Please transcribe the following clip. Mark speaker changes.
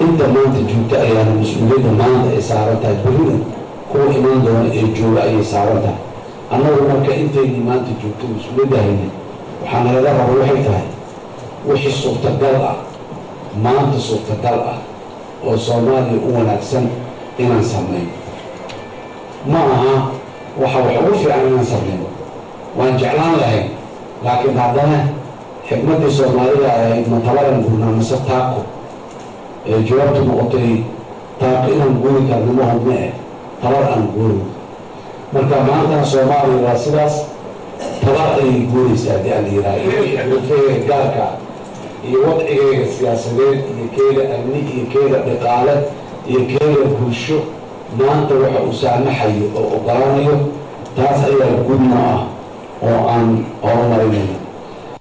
Speaker 1: inta maanta joogta ayaana mas-uuliyadda maanta ay saaran tahay berina kuwa imaan doona ee jooga ayay saaran tahay annagu marka intaynii maanta joogto mas-uuliyadda hayna waxaa nalaga raba waxay tahay wixii suurtagal ah maanta suurtagal ah oo soomaaliya u wanaagsan inaan samayno ma aha waxa wax ugu fiican inaan samayno waan jeclaan lahayn laakiin haddana xikmaddii soomaalida ahayd matabaran gurnaa mase taako ee jawaabtu noqotay taako inaan guuri karno ma hubne eh tabar aan guuri marka maantana soomaaliya waa sidaas tabar ayay guuraysaa haddii aan yidhaha iyo xulufeega gaarka iyo wadcigeyga siyaasadeed iyo keeda amni iyo keeda dhaqaale iyo keeda bulsho maanta waxa uu saamaxayo oo ogolaanayo taas ayaa gudno ah oo aan horumarinayno